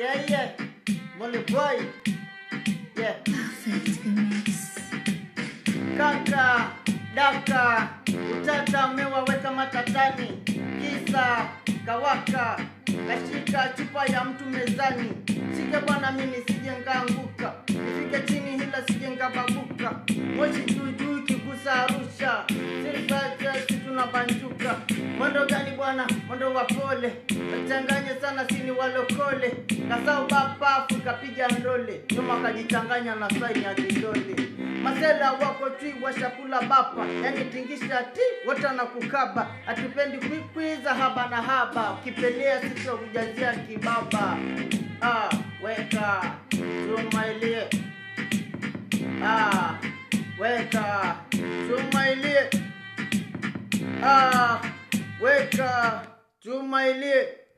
Yeah, yeah. Molly boy. Yeah. Perfect mix. Kaka, daka, utata umewaweka matatani, kisa kawaka, kashika chupa ya mtu mezani. Sike bwana, mimi sije ngaanguka, nifike chini hila sije ngababuka, moshi juu juu kigusa Arusha, sisi tunabanjuka. Mwendo gani bwana, mwendo wa pole, wachanganye sana sini walokole, kasau bapafu kapiga ndole, nyuma kajichanganya na saini ya kidole masela wako twi washakula bapa yani tingisha ti wote na kukaba hatupendi kwikwiza haba na haba ukipelea sisi kujazia kibaba ah, weka tumailie ah, weka tumailie ah, weka tumailie